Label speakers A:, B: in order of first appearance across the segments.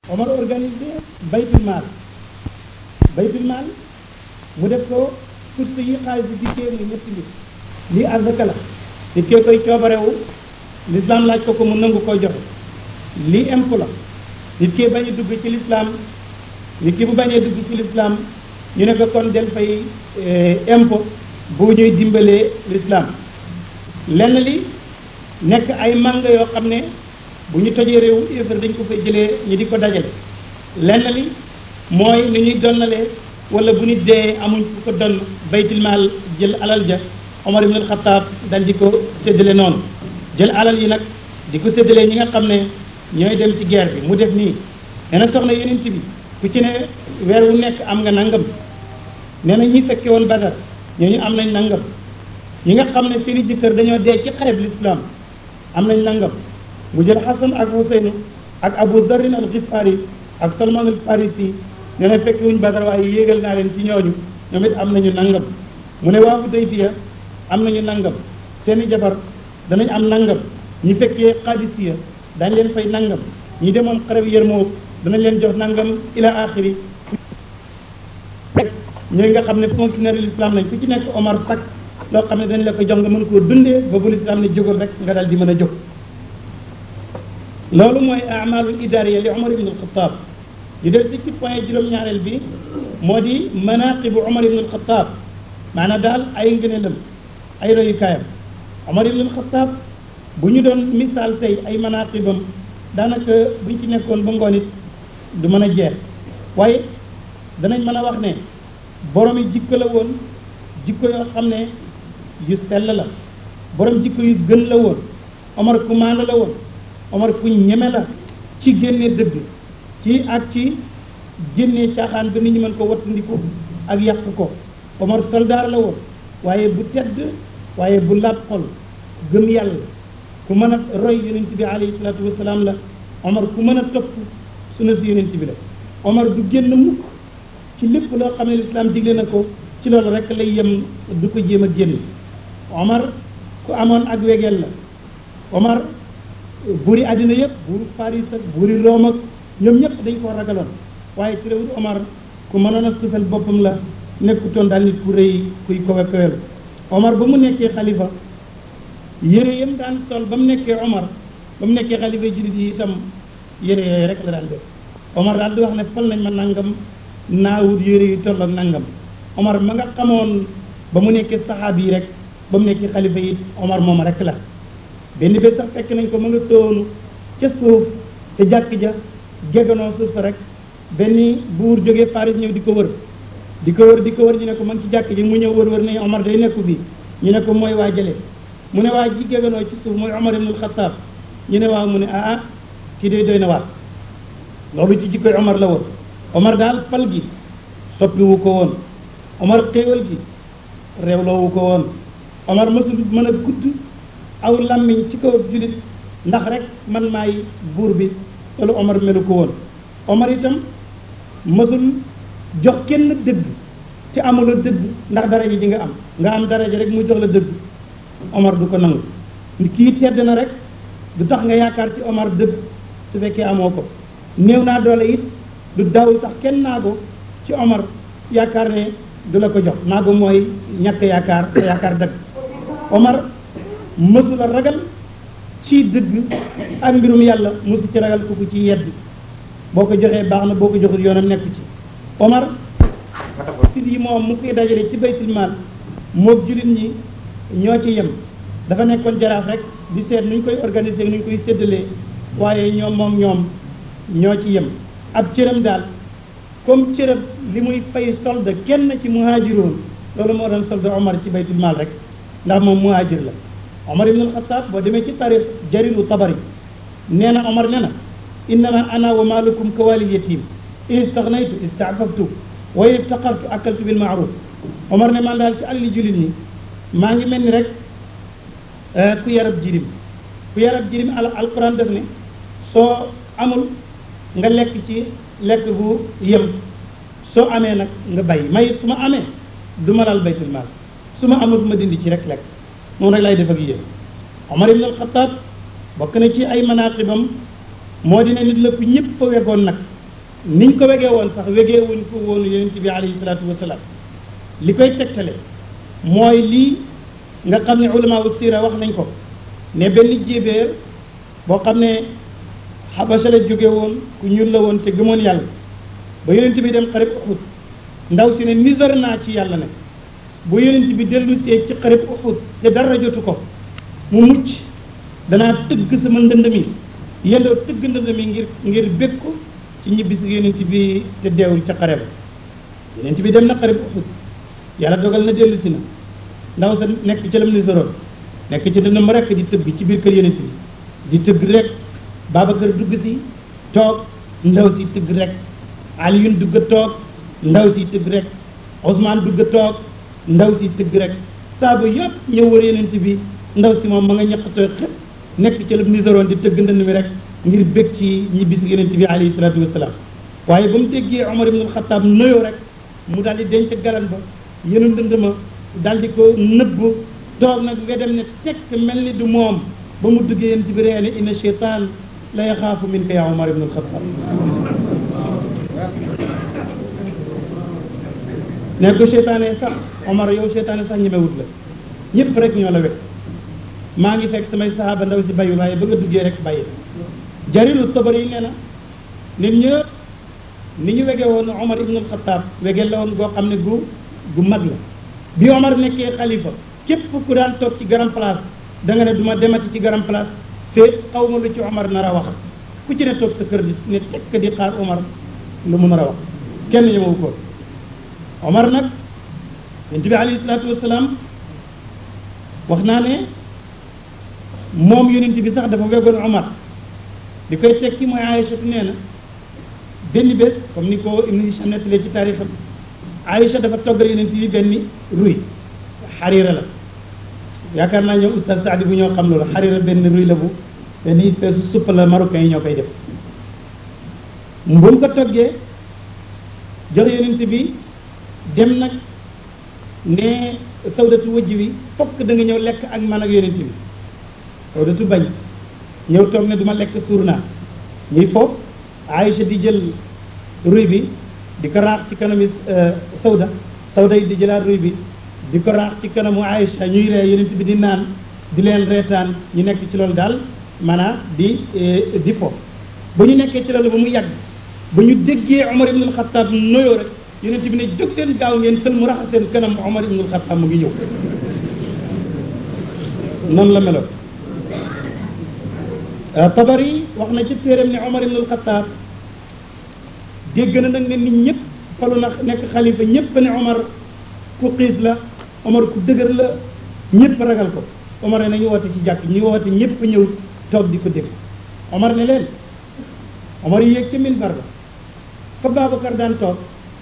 A: Omar organisé baytul maal baytul maal mu def ko surtout yi xaalis bi dikkee muy ñetti mbir lii azaka la nit kee koy coobarewu l'islam laaj ko ko mu nangu koo joxe lii impôt la nit kee bañ a dugg ci l'islam nit ki bu bañee dugg ci l'islam ñu ne ko kon del fay impôt bu ñuy dimbalee l'islam lenn li nekk ay manga yoo xam ne bu ñu tojee réew yéefar dañ ko fay jëlee ñu di ko dajale lenn li mooy ni ñuy donnalee wala bu nit dee amuñ fu ko donn baytul maal jël alal ja Omar ibn al-Khattab dal di ko séddale noonu jël alal yi nag di ko séddalee ñi nga xam ne ñooy dem ci guerre bi mu def nii nee na soxna yeneen bi ku ci ne weer wu nekk am nga nangam nee na ñi fekke woon Badar ñooñu am nañ nangam ñi nga xam ne seeni jëkkër dañoo dee ci xareb l'islam am nañ nangam mu jël Xasan ak Huseynu ak Abu Darin al Xifaari ak Salman al Farisi nee na fekk wuñ Badar waaye yéegal naa leen ci ñooñu ñoom it am nañu nangam mu ne waa Hudaybiya am nañu nangam seeni jabar danañ am nangam ñi fekkee Qadisiya dañ leen fay nangam ñi demoon xareb Yarmouk danañ leen jox nangam ila axiri ñooy nga xam ne fonctionnaire l'islam lañ ku ci nekk Omar sak loo xam ne dañ la ko jox nga mën koo dundee ba bu l'islam ne jógul rek nga daal di mën a jóg loolu mooy amalul idariya li Omar ibn al-Khattab ñu del ci ci point juróom-ñaareel bi moo di manaqibu Omar ibn al-Khattab maanaam daal ay ngëneelam ay royukaayam Omar ibn al-Khattab bu ñu doon misaal tey ay manaqibam daanaka buñ ci nekkoon ba ngoon it du mën a jeex waaye danañ mën a wax ne borom yi jikko la woon jikko yoo xam ne yu sell la borom jikko yu gën la woon Omar ku maandu la woon Omar ku ñeme la ci génne dëgg ci ak ci génne caaxaan ba nit ñi mën ko wattandiku ak yàq ko Omar soldaar la woon waaye bu tedd waaye bu laab xol gëm yàlla ku mën a roy yonent bi alayhi salaatu wasalaam la Omar ku mën a topp sunna si yonent bi la Omar du génn mukk ci lépp loo xam ne lislaam digle na ko ci loolu rek lay yem du ko jéem a génn Omar ku amoon ak wegeel la Omar buuri àddina yëpp buuru Paris ak buuri Rome ak ñoom ñëpp dañ koo ragaloon waaye terewul Omar ku mënoon a sufel boppam la nekkutoon daal nit ku rëy kuy kowe kowel Omar ba mu nekkee xalifa yére yam daan sol ba mu nekkee Omar ba mu nekkee xalifa jullit yi itam yére yooyu rek la daan def Omar daal di wax ne fal nañ ma nangam naawut yére yu toll ak nangam Omar ma nga xamoon ba mu nekkee saxaab yi rek ba mu nekkee xalifa yi Omar moom rek la benn bés sax fekk nañ ko ma nga toonu ca suuf te jàkk ja geganoo suuf sa rek benn buur jógee Paris ñëw di ko wër di ko wër di ko wër ñu ne ko ma ngi ci jàkk ji mu ñëw wër wër ne Omar day nekku fii ñu ne ko mooy waa jële mu ne waa ji geganoo ci suuf mooy Omar ibnul Xattaab ñu ne waaw mu ne ah ah kii day doy na waat loolu ci jikkoy Omar la woon Omar daal fal gi soppiwu ko woon Omar xéewal gi réewloowu ko woon Omar mësul mën a gudd aw làmmiñ ci kaw julit ndax rek man maay buur bi loolu Omar melu ko woon Omar itam mësul jox kenn dëgg te amula dëgg ndax daraja ji nga am nga am daraja rek mu jox la dëgg Omar du ko nangu kii tedd na rek du tax nga yaakaar ci Omar dëgg su fekkee amoo ko néew naa doole it du daw sax kenn naago ci Omar yaakaar ne du la ko jox naago mooy ñàkk yaakaar te yaakaar dëgg Omar mësula ragal ci dëgg ak mbirum yàlla mësu ci ragal ku ko ci yedd boo ko joxee baax na boo ko joxul yoonam nekk ci Omar sit yi moom mu koy dajale ci baytul maal moog jullit ñi ñoo ci yem dafa nekkoon jaraaf rek di seet nu ñu koy organiser nu ñu koy séddalee waaye ñoom moom ñoom ñoo ci yem ab cëram daal comme cërëb li muy fay solde kenn ci muhaajiroon loolu moo doon solde Omar ci baytul maal rek ndax moom muhaajir la Omar ibn al-Khattab boo demee ci tarix jariru tabari nee na Omar nee na innama ana wa maalukum kawalil yatim in istagnaytu istaafaftu wa in iftaqartu akaltu bil maaruf Omar ne man daal ci alali jullit ñi maa ngi mel ni rek ku yarab jirim ku yarab jirim al alquran def ne soo amul nga lekk ci lekk bu yem soo amee nag nga bàyyi may su ma amee du ma laal baytul maal su ma amul ma dindi ci rek lekk moom rek lay def ak yéen Omar ibn al-Khattab bokk na ci ay manaqibam moo di ne nit la ku ñëpp fa wegoon nag niñ ko wegee woon sax wegee wuñ ko woon yonent bi alayhi salaatu wasalaam li koy tegtale mooy lii nga xam ne ulama wu siira wax nañ ko ne benn jéebéer boo xam ne xabasa la jóge woon ku ñuul la woon te gëmoon yàlla ba yonent bi dem xarib uxud ndaw si ne nisar naa ci yàlla ne bu yonent bi dellu see ci xarib uxud te dara jotu ko mu mucc danaa tëgg sama ndënd mi yendoo tëgg ndënd mi ngir ngir bég ko ci ñibbisi yonent bi te deewul ca xare ba yonent bi dem na xarib uxud yàlla dogal na dellu si na ndaw sa nekk ci lam nisaroon nekk ci dëndam rekk di tëgg ci biir kër yonent bi di tëgg rek Babacar dugg si toog ndaw si tëgg rek Aliyun dugg toog ndaw si tëgg rek Ousmane dugg toog ndaw si tëgg rek saaba yëpp ñëw wër yonent bi ndaw si moom ma nga ñaqatoo xëpp nekk ci la nisaroon di tëgg ndënd mi rek ngir bég ci ñibbisi yonent bi alayhi salaatu wasalaam waaye ba mu déggee Omar ibn Xataab noyoo rek mu daal di denc galan ba yenu ndënd ma daal di ko nëbb toog nag wedem ne tekk mel ni du moom ba mu duggee yonent bi ree ne inna cheytaan la yaxaafu minka yaa Omar ibn Xataab ne ko seytaane sax Omar yow seytaane sax ñemewut la ñëpp rek ñoo la wet maa ngi fekk samay sahaaba ndaw si bayu waaye ba nga duggee rek bàyyi jarilu tabar yi nee na nit ñëpp ni ñu wege woon Omar ibnul Xataab wege la woon goo xam ne gu gu mag la bi Omar nekkee xalifa képp ku daan toog ci grand place da nga ne du ma demati ci grand place te xaw ma lu ci Omar nar a wax ku ci ne toog sa kër di ne tekk di xaar Omar lu mu nar a wax kenn ñëmewu ko Omar nag yonent bi alayhi salaatu wasalaam wax naa ne moom yonent bi sax dafa wegoon Omar li koy tekki mooy Aïcha nee na benn bés comme ni ko Ibn Hisham nettalee ci taarixam Aïcha dafa toggal yonent bi benn ruy xariira la yaakaar naa ñoom oustaz Saadi bu ñoo xam loolu xariira benn ruy la bu benn espèce supp la marocain yi ñoo koy def bu mu ko toggee jox yonent bi dem nag ne sawdatu wëjj wi fokk da nga ñëw lekk ak man ak yonent bi sawdatu bañ ñëw toog ne duma lekk suur naa ñuy foofu Aïcha di jël ruy bi di ko raax ci kanami sawda sawda yi di jëlaat ruy bi di ko raax ci kanamu Aïcha ñuy ree yonent bi di naan di leen reetaan ñu nekk ci loolu daal maanaam di di foofu ba ñu nekkee ci loolu ba mu yàgg ba ñu déggee Omar ibn al-Khattab noyoo rek yonent bi ne jóg leen gaaw ngeen sël mu raxas seen kanam Omar ibn al-Khattab mu ngi ñëw noonu la meloon Tabari wax na ci téeram ne Omar ibn al-Khattab dégg na nag ne nit ñëpp falu na nekk xalifa ñëpp ne Omar ku xiis la Omar ku dëgër la ñëpp ragal ko Omar ne nañu woote ci jàkk ñu woote ñëpp ñëw toog di ko dégg Omar ne leen Omar yéeg ca minbar ba fa Babacar daan toog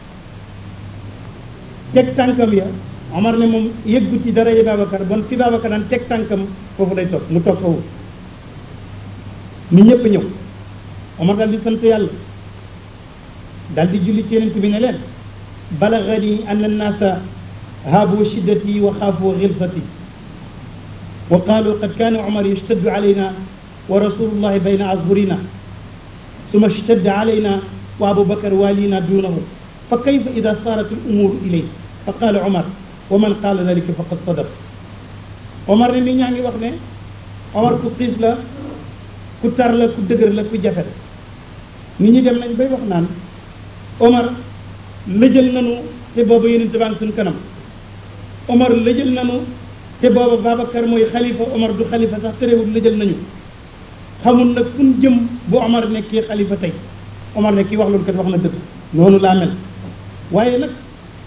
A: teg tànkam ya Omar ne moom yëggu ci dara yi Babacar bon fi Babacar daan teg tànkam foofu lay toog mu toog foofu nit ñëpp ñëw Omar daal di sant yàlla daal di julli ci yonent bi ne leen balagani an annaasa haabu shiddati wa xaafu xilfati wa qaalu qad kaana Omar yashtaddu alayna wa rasulullahi bayna azhurina summa ishtadda alayna wa Abu Bakar walina duunahu fa kayfa ida saarat al umuru ilay fa qaala Omar wa man qaala dalika faqad sadaq Omar ne nit ñaa ngi wax ne Omar ku xiis la ku tar la ku dëgër la ku jafe la nit ñi dem nañ bay wax naan Omar lëjal nanu te booba yonent baa ngi suñ kanam Omar lëjal nanu te booba Babacar mooy xalifa Omar du xalifa sax terewul lëjal nañu xamul nag fu ñu jëm bu Omar nekkee xalifa tey Omar ne kii wax loolu kat wax na dëgg noonu laa mel waaye nag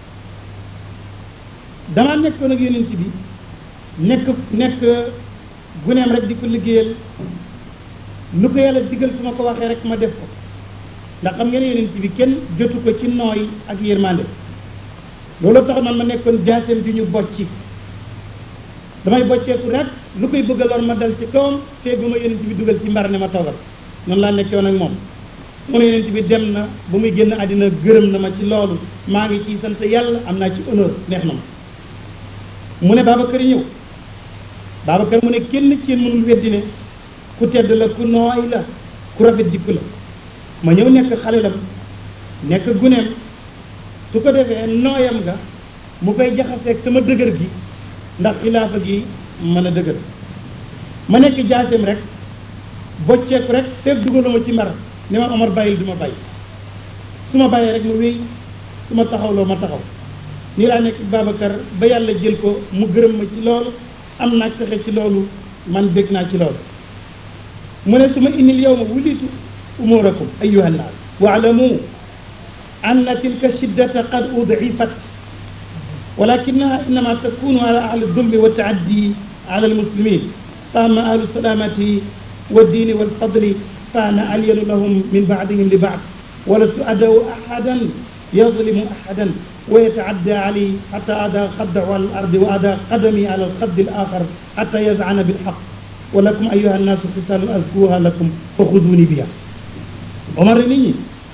A: damaa nekkoon ak yonent bi nekk nekk guneem rek di ko liggéeyal lu ko yàlla digal su ma ko waxee rek ma def ko ndax xam ngeen yonent bi kenn jotu ko ci nooy ak yërmande loolu tax man ma nekkoon jaaseem di ñu bocci damay bocceeku rek lu koy bëgg a lor ma dal ci kawam te bu ma yonent bi dugal ci mbar ne ma toogal noonu laa nekkoon ak moom mu ne yonent bi dem na ba muy génn àddina gërëm na ma ci loolu maa ngi ciy sant yàlla am naa ci honneur neex na ma mu ne Babacar ñëw Babacar mu ne kenn ci yéen mënul weddi ne ku tedd la ku nooy la ku rafet jikko la ma ñëw nekk xale lam nekk guneem su ko defee nooyam nga mu koy jaxaseeg sama dëgër gi ndax xilaafa gi mën a dëgër ma nekk jaaseem rek bocceeku rek fekk dugaluma ci mer ne ma Omar bàyyil du ma bàyyi su ma bàyyee rek ma wéy su ma taxawloo ma taxaw nii laa nekk Babacar ba yàlla jël ko mu gërëm ma ci loolu am naa fexe ci loolu man bég naa ci loolu mu ne su ma indil yow ma wulitu umurakum ayuha nnaas waalamu anna tilka shiddata qad udifat ولكنها إنما تكون على أهل الظلم والتعدي على المسلمين فأما أهل السلامة والدين والفضل فأنا ألين لهم من بعضهم لبعض ولست أدعو أحدا يظلم أحدا ويتعدى علي حتى أدى خده على الأرض وأدى قدمي على الخد الآخر حتى يزعن بالحق ولكم أيها الناس خصال أذكوها لكم فخذوني بها عمر نيني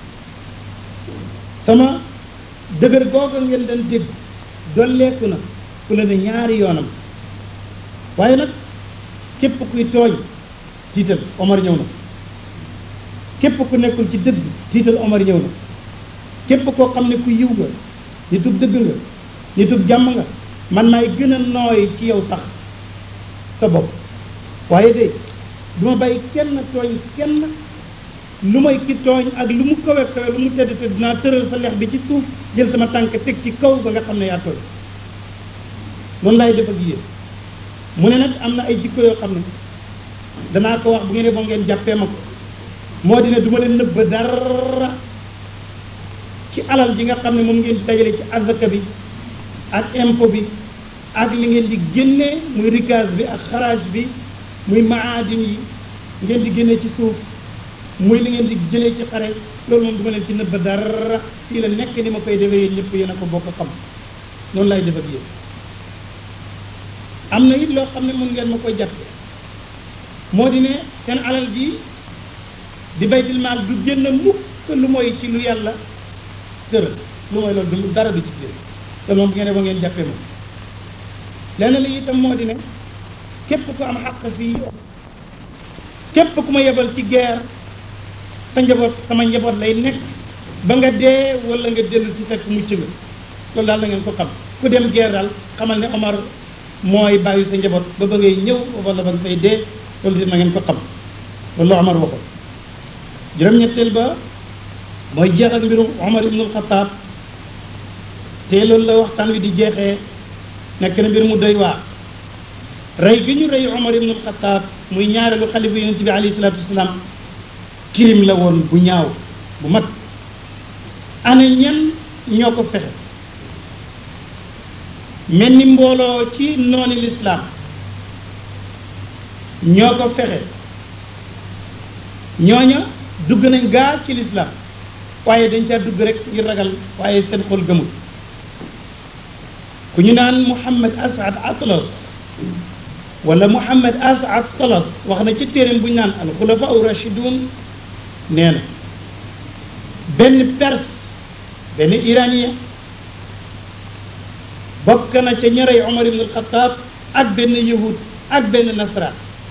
A: sama dëgër googa ngeen doon dégg dolleeku na ku la ne ñaari yoonam waaye nag képp kuy tooñ tiital Omar ñëw na képp ku nekkul ci dëgg tiital Omar ñëw na képp koo xam ne ku yiw nga nitug dëgg nga nitug jàmm nga man maay gën a nooy ci yow sax sa bopp waaye de du ma bàyyi kenn tooñ kenn lu may ki tooñ ak lu mu kawe kawe lu mu tedd tedd dinaa tëral sa lex bi ci suuf jël sama tànk teg ci kaw ba nga xam ne yaa tooñ noonu laay def ak yéen mu ne nag am na ay jikko yoo xam ne danaa ko wax bu ngeen ba ngeen jàppee ma ko moo di ne du ma leen nëbba dara ci alal ji nga xam ne moom ngeen di dajale ci azaka bi ak impôt bi ak li ngeen di génnee muy rikaz bi ak xaraaj bi muy maadin yi ngeen di génnee ci suuf muy li ngeen di jëlee ci xare loolu moom du ma leen ci nëbba dara fii la nekk ni ma koy defee yéen ñëpp yéen a ko bokk xam noonu lay def ak yéen am na it loo xam ne mën ngeen ma koy jàppe moo di ne seen alal ji di baytil maal du génn mukk lu mooy ci lu yàlla tëral lu mooy loolu du dara du ci génn te moom bu ngeen ba ngeen jàppee moom lenn li itam moo di ne képp ku am xaq fii képp ku ma yebal ci guerre sa njaboot sama njaboot lay nekk ba nga dee wala nga dellu ci fekk mucc nga loolu daal la ngeen ko xam ku dem guerre daal xamal ne Omar mooy bàyyi sa njaboot ba ba ngay ñëw wala ba nga fay dee loolu di na ngeen ko xam loolu la Omar waxoon juróom-ñetteel ba mooy jeex ak mbirum Omar ibnul Xataab te loolu la waxtaan wi di jeexee nekk na mbir mu doy waar rey gi ñu rey Omar ibnul Xataab muy ñaareelu xalifa yonent bi alayhi salaatu wasalaam kirim la woon bu ñaaw bu mag ana ñan ñoo ko fexe mel ni mbooloo ci nooni lislaam ñoo ko fexe ñooña dugg nañ gaa ci lislaam waaye dañ caa dugg rek ngir ragal waaye seen xol gëmul ku ñu naan Muhammad Asad Atlas wala Muhammad Asad Talas wax na ci téeréem bu ñu naan al xulafa u rachidun nee na benn perse benn iranien bokk na ca ñarey Omar ibn al-Khattab ak benn yahud ak benn nasaraan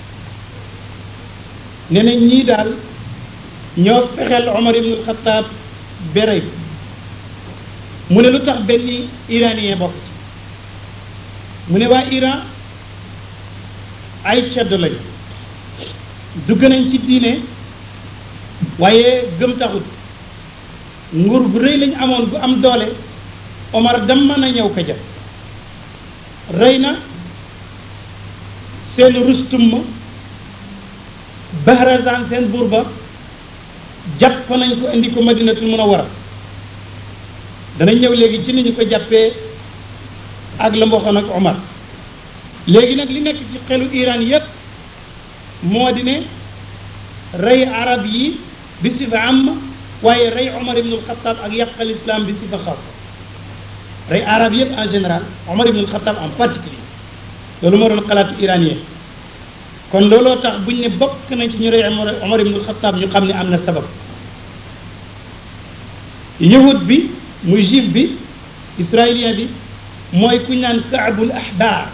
A: nee na ñii daal ñoo fexeel Omar ibn al-Khattab berey mu ne lu tax benn iranien bokk ci mu ne waa Iran ay ceddo lañ dugg nañ ci diine waaye gëm taxut nguur gu rëy lañ amoon gu am doole Omar dam mën a ñëw ko jëf rey na seen rustum ma Bahrazan seen buur ba jàpp nañ ko indi ko Madinatul Munawwara danañ ñëw léegi ci ni ñu ko jàppee ak la mboxoon ak Omar léegi nag li nekk ci xelu Iran yépp moo di ne rey arab yi bi sifa am waaye rey Omar ibnul Xattaab ak yàqal islam bi sifa xaas rey arab yépp en général Omar ibnul Xattaab en particulier loolu moo doon xalaatu iranien kon looloo tax buñ ne bokk nañ ci ñu rey Omar ibnul Xattaab ñu xam ne am na sabab yahud bi muy juif bi israélien bi mooy ku ñu naan kaabul ahbaar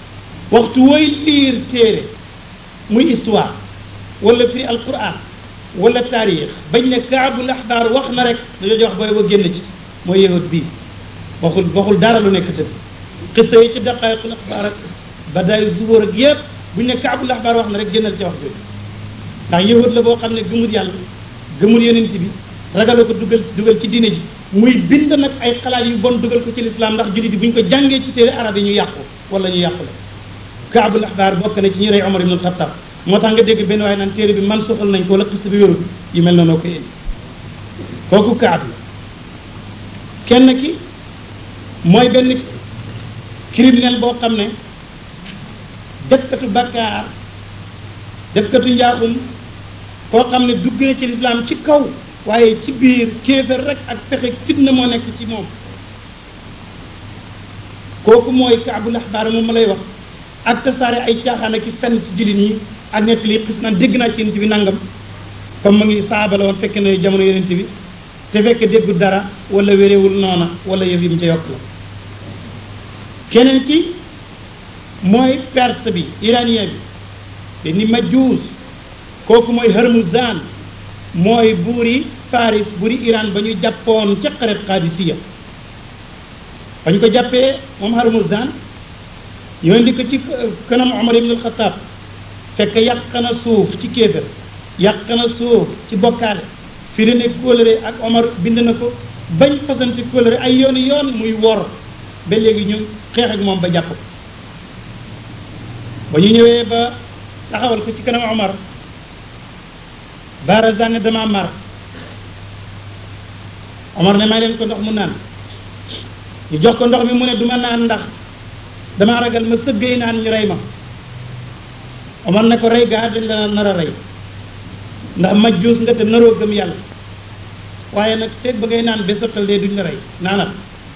A: waxtu wooy liir téere muy histoire wala firi alquran wala taarix bañ ne kaabul axbaar wax na rek dañoo wax booy ba génn ci mooy yahut bii waxul waxul dara lu nekk tëdd xista yi ci daqaayiqul axbaar ak badaayu zubóor ak yépp buñ ne kaabul axbaar wax na rek génnal ci wax jooju ndax yahut la boo xam ne gëmul yàlla gëmul yonent bi ragala ko dugal dugal ci diine ji muy bind nag ay xalaat yu bon dugal ko ci lislaam ndax jullit yi bu ñu ko jàngee ci téere arab yi ñu yàqu wala ñu yàqu la kaabul axbaar bokk na ci ñi rey Omar ibn Xattab moo tax nga dégg benn waaye naan téere bi man soxal nañ ko wala xista bi wérul yu mel na noo koy indi kooku kaab la kenn ki mooy benn criminel boo xam ne defkatu bakkaar defkatu njaaxum koo xam ne dugg na ci lislaam ci kaw waaye ci biir kéefër rek ak pexe fitna moo nekk ci moom kooku mooy kaabul axbaar moom ma lay wax ak tasaare ay caaxaan ak i fenn ci jullit ñi ak nett li xis naan dégg naa ci yonent bi nangam comme ma ngi saaba la woon fekk na jamono yonent bi te fekk déggu dara wala wéréwul noona wala yëf yi mu ca yokk la keneen ki mooy perse bi iranien bi te ni majuus kooku mooy Harmuzan mooy buuri Faris buuri Iran ba ñu jàppoon ca xaret Qadisiya ba ñu ko jàppee moom Harmuzan ñoo indi ko ci kanam Omar ibn al-Khattab fekk yàq na suuf ci kéefër yàq na suuf ci bokkaale firi ne kóolëre ak Omar bind na ko bañ fasante kóolëre ay yooni yoon muy wor ba léegi ñu xeex ak moom ba jàpp ko ba ñu ñëwee ba taxawal ko ci kanam Omar Barazan ne dama mar Omar ne may leen ko ndox mu naan ñu jox ko ndox mi mu ne duma naan ndax dama ragal ma sëggee naan ñu rey ma Omar ne ko rey gaa dañ la nar a rey ndax majjuus nga te naroo gëm yàlla waaye nag feeg ba ngay naan ba sottal dee duñ la rey naanal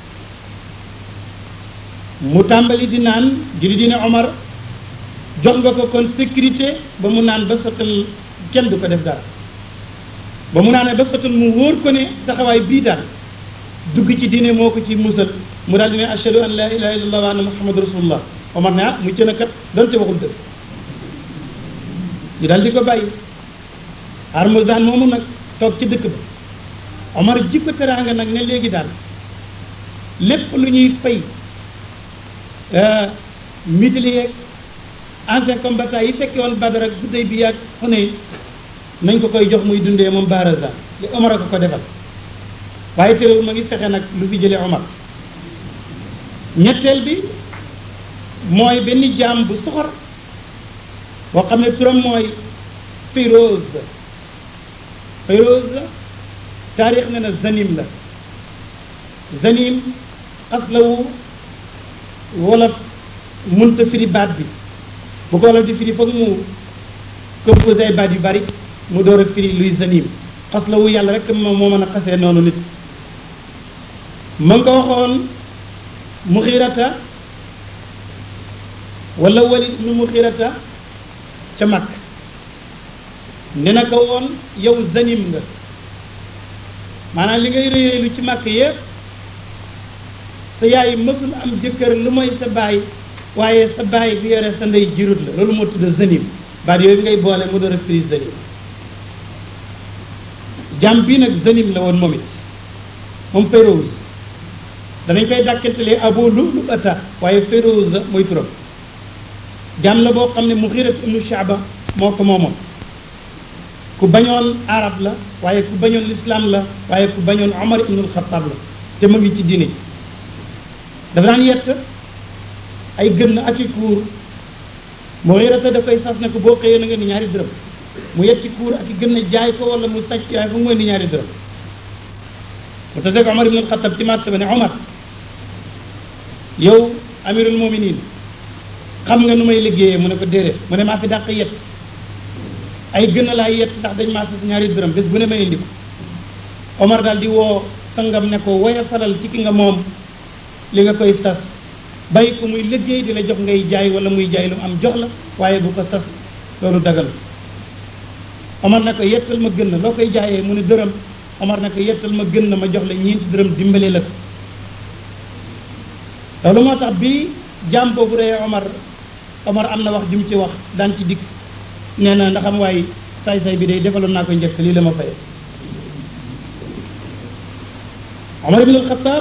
A: mu tàmbali di naan juri dina Omar jox nga ko kon sécurité ba mu naan ba sottal kenn du ko def dara ba mu naanee ba sottal mu wóor ko ne taxawaay bii daal dugg ci diine moo ko ci musal mu daal di ne ashhadu an la ilaha illallah wa anna muhammadu rasulullah Omar ne ah mu cën a kat donte waxul dëgg ñu daal di ko bàyyi Harmuzan moomu nag toog ci dëkk ba Omar ji ko teraanga nag ne léegi daal lépp lu ñuy fay midili yeeg ancien combattant yi fekke woon Badar ak gudday bi ak Xunayn nañ ko koy jox muy dundee moom Barazan li Omar a ko ko defal waaye terewul ma ngi fexe nag lu fi jëlee Omar ñetteel bi mooy benn jaam bu soxor boo xam ne turam mooy Firoz Firoz taarix ne na Zanim la Zanim aslawu wolof mënta firi baat bi bu ko wolof di firi foog mu composé ay baat yu bari mu door a firi luy Zanim aslawu yàlla rek moo moo mën a xasee noonu nit ma nga ko waxoon Muxirata wala Walid ibnu Muxirata ca mag ne na ko woon yow zanim nga maanaam li ngay rëy lu ci màkk yépp sa yaay mësul am jëkkër lu mooy sa baay waaye sa baay bi yore sa ndey jirut la loolu moo tudd zanim baat yooyu ngay boole mu door a firi zanim jàmm bii nag zanim la woon moom it moom Férouz danañ koy dàkkantelee Abu Lu'lu'ata waaye Férouz la mooy turam jàmm la boo xam ne Muxirat ibnu Shaaba moo ko moomoon ku bañoon arab la waaye ku bañoon lislaam la waaye ku bañoon Omar ibnul Xattaab la te mu ngi ci diine ji dafa daan yett ay gën ak i kuur Muxirata da koy sas ne ko boo xëyee na nga ni ñaari dërëm mu yetti kuur ak i gën a jaay ko wala mu sàcc waaye fu mu ni ñaari dërëm mu taseeg Omar ibnul Xattaab ci marché ba ne Omar yow amirul muminin xam nga nu may liggéeyee mu ne ko déedéet mu ne maa fi dàq yett ay gën a laay yett ndax dañ maa sas ñaari dërëm bés bu ne ma indi ko Omar daal di woo sangam ne ko woya falal ci ki nga moom li nga koy sas bàyyi ko muy liggéey di la jox ngay jaay wala muy jaay lu am jox la waaye bu ko sas loolu dagal Omar ne ko yettal ma gën na loo koy jaayee mu ne dërëm Omar ne ko yettal ma gën na ma jox la ñeenti dërëm dimbale la ko loolu moo tax bi jaam boobu reyee Omar Omar am na wax jum ci wax daan ci dikk nee na ndax am waaye saay-saay bi day defaloon naa ko njëkk lii la ma faye Omar ibn al-Khattab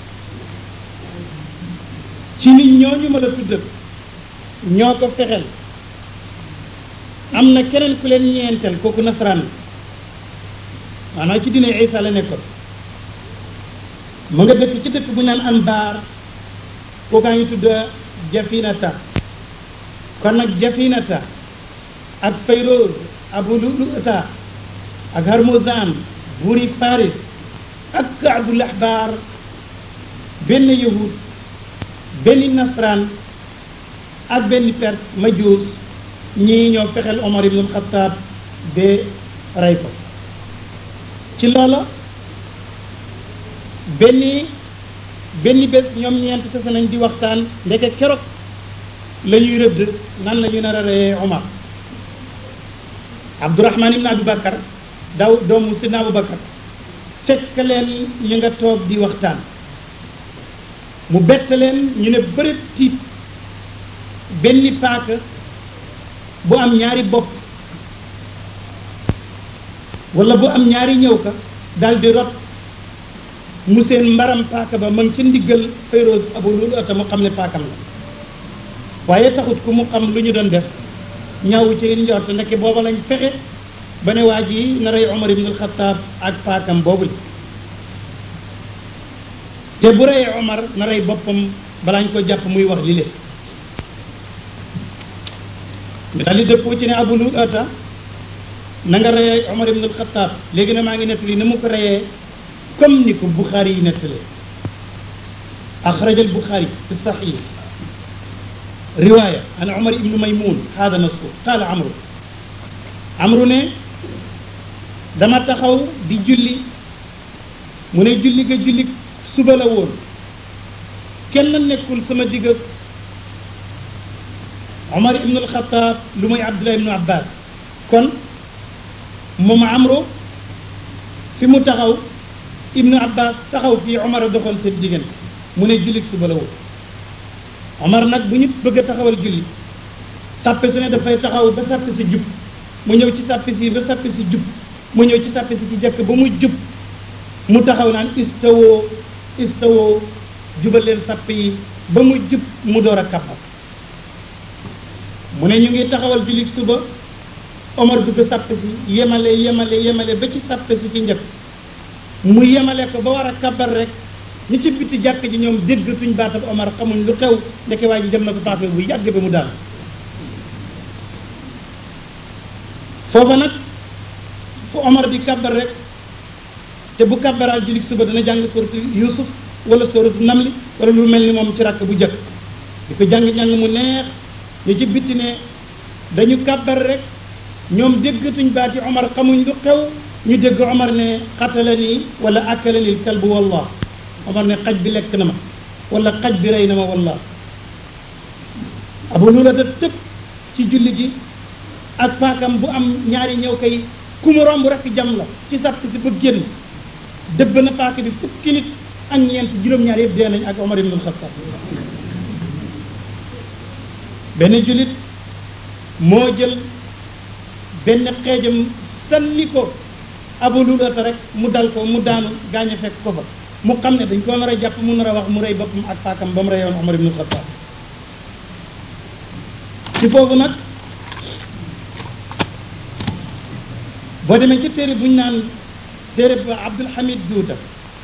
A: ci nit ñooñu ma la tuddal ñoo ko fexel am na keneen ku leen ñeenteel kooku nasaraan maanaam ci dina Isa la nekkoon mu nga dëkk ci dëkk bu ñu naan Anbar kookaa ngi tudd Jafinata kon nag Jafinata ak Fayroz Abu Lu'lu'ata ak Harmozan buuri Paris ak Kaabul Ahbar benn yahud benn nasraan ak benn perse majuus ñii ñoo fexeel Omar ibn al-Khattab ba rey ko ci loola benn benn bés ñoom ñeent tase nañ di waxtaan ndeke keroog la ñuy rëdd nan la ñu nar a reyee Omar Abdourahman ibn Abu Bakar daw doomu Sidna Abu Bakar fekk leen ñu nga toog di waxtaan mu bett leen ñu ne bërët tiit benn paaka bu am ñaari bopp wala bu am ñaari ñëw ka daal di rot mu seen mbaram paaka ba ma ngi ca ndiggal Fayroz Abu Lu'lu'ata mu xam ne paakam la waaye taxut ku mu xam lu ñu doon def ñaawu ci njort ndeke booba lañ fexe ba ne waa ji na rey Omar ibn al-Khattab ak paakam boobu te bu reyee Omar na rey boppam balaañ ko jàpp muy wax li le ñu daal di dëppoo ci ne Abu Lu'lu'ata na nga reyee Omar ibn al-Khattab léegi na maa ngi nettali na mu ko reyee comme ni ko Bukhari yi nettalee axraja al-Bukhari fi sahih riwaaya an Omar ibn Maymun hada nasu qaala Amru Amru ne dama taxaw di julli mu ne julli ga julli suba la woon kenn nekkul sama digg Omar ibn al-Khattab lu muy Abdullah ibn Abbas kon moom Amru fi mu taxaw ibnu Abbas taxaw fii Omar a doxal seen diggante mu ne julli suba la woon Omar nag bu ñu bëgg a taxawal julli sàppe su ne dafay taxaw ba sàppe si jub mu ñëw ci sàppe si ba sàppe si jub mu ñëw ci sàppe si ci jëkk ba mu jub mu taxaw naan istawoo istawoo jubal leen sàppe yi ba mu jub mu door a kàppal mu ne ñu ngi taxawal julli suba Omar dugg sàppe si yemale yemale yemale ba ci sàppe si ci njëkk mu yemale ko ba war a kabar rek ñi ci bitti jàkk ji ñoom dégg suñ baatab Omar xamuñ lu xew ndeke waa ji dem na ko paase bu yàgg ba mu daal foofa nag fu Omar di kabar rek te bu kabaraal julli suba dana jàng suratu Yusuf wala suratu Namli wala lu mel ni moom ci rakk bu jëkk di ko jàng-jàng mu neex ñu ci bitti ne dañu kabar rek ñoom déggatuñ baati Omar xamuñ lu xew ñu dégg Omar ne xatala nii wala akala nii kalbu wallah Omar ne xaj bi lekk na ma wala xaj bi rey na ma wallah Abu Lu'lu'ata tëb ci julli gi ak paakam bu am ñaari ñëw kay ku mu romb rek jam la ci sàpp si ba génn dëbb na paaka bi fukki nit ak ñeent juróom-ñaar yëpp dee nañ ak Omar ibn al-Khattab benn jullit moo jël benn xeejam sànni ko Abu Lu'lu'ata rek mu dal ko mu daanu gaañe fekk ko fa mu xam ne dañ ko nar a jàpp mu nar a wax mu rey boppam ak paakam ba mu reyoon Omar ibn al-Khattab ci foofu nag boo demee ci téere bu ñu naan téere ba Abdul Hamid Duuta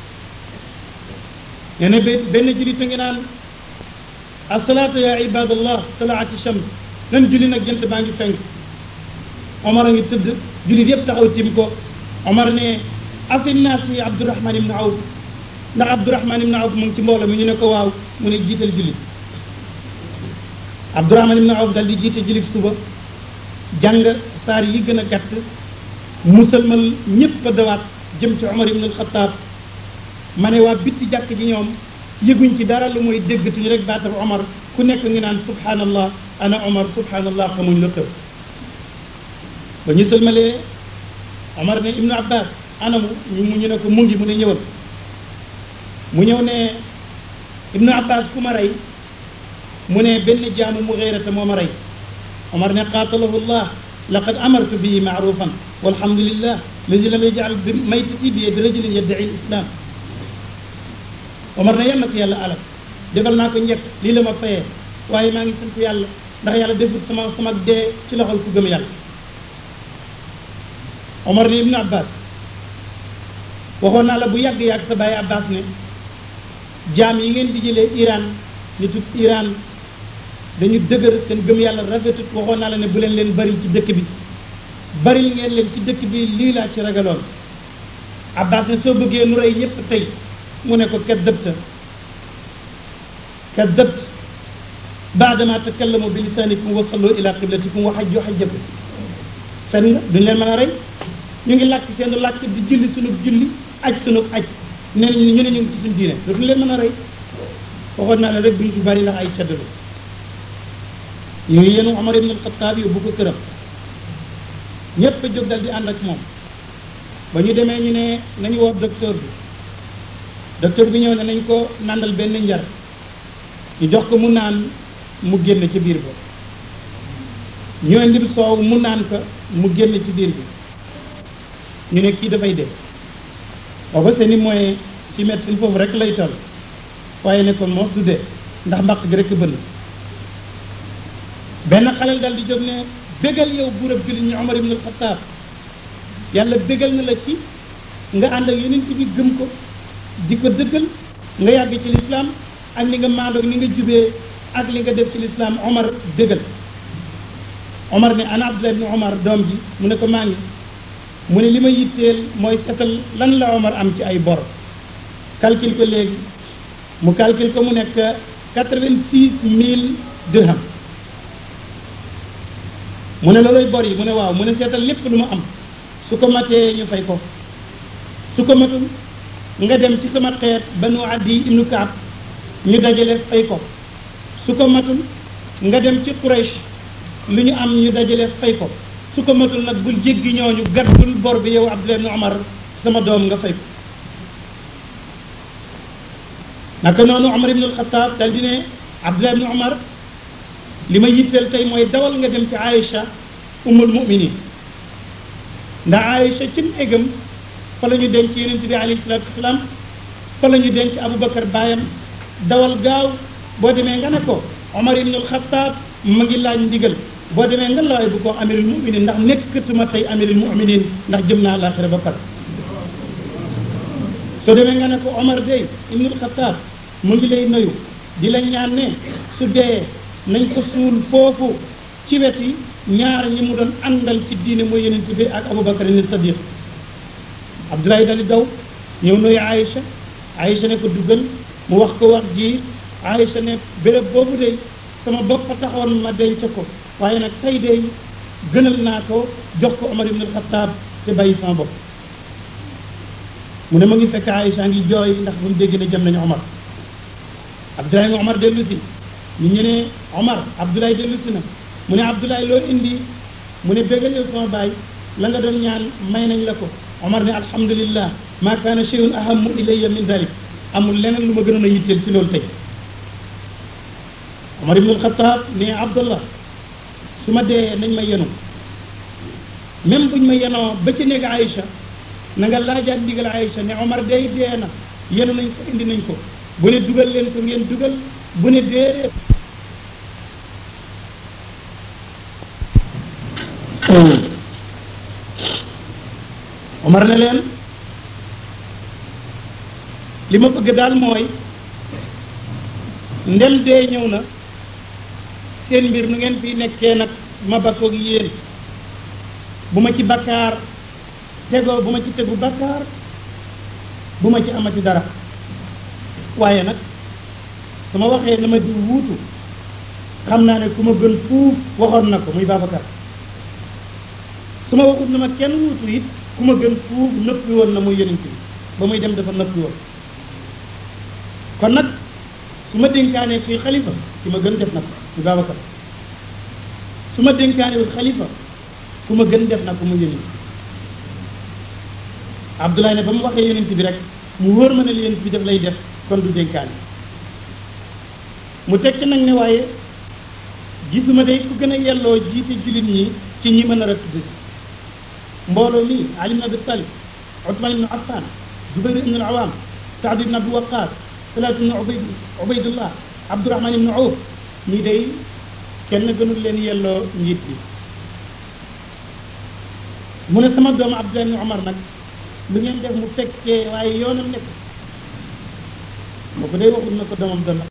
A: nee na benn jullit a ngi naan asalaatu ya ibadallah talaati shams nan julli nag jant baa ngi fenk Omar a ngi tëdd jullit yëpp taxaw tim ko Omar ne afi naas yi Abdurahman ibn Awf ndax Abdurahman ibn Awf mu ngi ci mbooloo mi ñu ne ko waaw mu ne jiital jullit Abdurahman ibn Awf dal di jiite jullit suba jàng saar yi gën a gàtt musalmal ñëpp a dawaat jëm ci Omar ibn al-Khattab ma ne waa bitti jàkk ji ñoom yëguñ ci dara lu mooy déggatuñu rek baatab Omar ku nekk ngi naan subhanallah ana Omar subhanallah xamuñ lu xew ba ñu sëlmalee Omar ne Ibnu Abbas anamu ñu mu ñu ne ko mu ngi mu ne ñëwal mu ñëw ne Ibnu Abbas ku ma rey mu ne benn jaamu mu xeerata moo ma rey Omar ne qaatalahu llah laqad amartu bihi maarufan walhamdulillah ladi lam yajal bi maytati bi yadi rajulin yaddaci lislam Omar ne yal na ko yàlla alal defal naa ko njëkk lii la ma fayee waaye maa ngi sant yàlla ndax yàlla defut sama sama dee ci loxol ku gëm yàlla Omar ne Ibnu Abbas waxoon naa la bu yàgg yàgg sa bàyyi Abbas ne jaam yi ngeen di jëlee Iran nitu Iran dañu dëgër seen gëm yàlla rafetut waxoon naa la ne bu leen leen bari ci dëkk bi bari ngeen leen ci dëkk bi lii laa ci ragaloon Abbas ne soo bëggee nu rey ñëpp tey mu ne ko kaddabta kaddabt baadama takallamu bi lisaanikum wa sallu ila qiblatikum wa hajju hajjakum fen nga duñ leen mën a rey ñu ngi làkk seen làkk di julli sunub julli aj sunub aj ne ñu ne ñu ngi ci suñu diine dootuñ leen mën a rey waxoon naa ne rek duñ fi bari ndax ay caddalu ñu ngi yenu Omar ibn al-Khattab yóbbu ko këram ñépp a jóg dal di ànd ak moom ba ñu demee ñu ne nañu woo docteur bi docteur bi ñëw ne nañ ko nàndal benn njar ñu jox ko mu naan mu génn ci biir ba ñu indil soow mu naan ko mu génn ci biir bi ñu ne kii dafay dee booba seeni moyen ci médecine foofu rek lay toll waaye ne kon moo du dee ndax mbaq gi rek bënn benn xaleel dal di jóg ne bégal yow buurab jullit ñi Omar ibn al-Khattab yàlla bégal na la ci nga ànd ak yeneen ci bi gëm ko di ko dëggal nga yàgg ci lislaam ak li nga maandoog ni nga jubee ak li nga def ci lislaam Omar bégal Omar ne ana Abdullah ibn Omar doom ji mu ne ko maa ngi mu ne li ma yitteel mooy setal lan la Omar am ci ay bor calcul ko léegi mu calcul ko mu nekk quatre-vingt-six mille dirham mu ne looloy bor yi mu ne waaw mu ne seetal lépp lu ma am su ko matee ñu fay ko su ko matul nga dem ci sama xeet banu addi ibnu kaab ñu dajale fay ko su ko matul nga dem ci Quraysh lu ñu am ñu dajale fay ko su ko matul nag bul jéggi ñooñu gàddul bor bi yow Abdullah ibn Omar sama doom nga fay ko naka noonu Omar ibn al-Khattab dal di ne Abdullah ibn Omar li ma yitteel tey mooy dawal nga dem ci Aïcha ummul muminin ndax Aïcha ci néegam fa la ñu denc yonent bi alayhi salaatu wasalaam fa la ñu denc Aboubacar baayam dawal gaaw boo demee nga ne ko Omar ibn al-Khattab ma ngi laaj ndigal boo demee nga lawaay bu ko amirul muminin ndax nekkatuma tey amirul muminin ndax jëm naa laaxira ba pare soo demee nga ne ko Omar day ibn al-Khattab mu ngi lay nuyu di la ñaan ne su dee nañ ko suul foofu ci weti ñaar ñi mu doon àndal ci diine mooy yonent bi ak Aboubacar ni Sadiq Abdoulaye dali daw ñëw nuyu Aïcha Aïcha ne ko duggal mu wax ko wax ji Aïcha ne béréb boobu de sama bopp a taxoon ma denc ko waaye nag tey de gënal naa ko jox ko Omar ibn al-Khattab te bàyyi sama bopp mu ne ma ngi fekk Aïcha ngi jooy ndax bu mu dégg ne jëm nañu Omar Abdoulaye nga Omar dellu si ñu ñu ne Omar Abdoulaye dellu si na mu ne Abdoulaye loo indi mu ne bégal yow sama baay la nga doon ñaan may nañ la ko Omar ne alhamdulillah ma kaana shay'un ahammu ilayya min dalik amul leneen lu ma gënoon a yitteel ci loolu tey Omar ibn al-Khattab ne Abdullah su ma dee nañ ma yenu même buñ ma yenoo ba ci néeg Aïcha na nga laajaat ndigal Aïcha ne Omar day dee na yenu nañ ko indi nañ ko bu ne dugal leen ko ngeen dugal bu ne déedéet Omar ne leen li ma bëgg daal mooy ndem dee ñëw na seen mbir nu ngeen fi nekkee nag ma bakkoog yéen bu ma ci bakkaar tegoo bu ma ci tegu bakkaar bu ma ci amati dara waaye nag su ma waxee na ma di wuutu xam naa ne ku ma gën fuuf waxoon na ko muy Babacar su ma waxut na ma kenn wuutu it ku ma gën fuuf nëppi woon na muy yonent bi ba muy dem dafa nëppi woon kon nag su ma dénkaanee fii xalifa ki ma gën def na ko muy Babacar su ma dénkaanewul xalifa ku ma gën def na ko muy yonent Abdoulaye ne ba mu waxee yonent bi rek mu wóor ma ne li yonent bi def lay def kon du dénkaane mu tekki nag ne waaye gisuma day ku gën a yelloo jiite jullit ñi ci ñi mën a rëdd mbooloo mi Ali ibn Abi Talib Ousmane ibn Affan Zubayr ibn al-Awam Saad ibn Abi Waqas Talaat ibn Ubayd Ubaydullah Abdurahman ibn Awf ñii day kenn gënul leen yelloo njiit bi mu ne sama doomu Abdullah ibn Omar nag lu ngeen def mu fekkee waaye yoonam nekk moo ko day waxul na ko doomam doon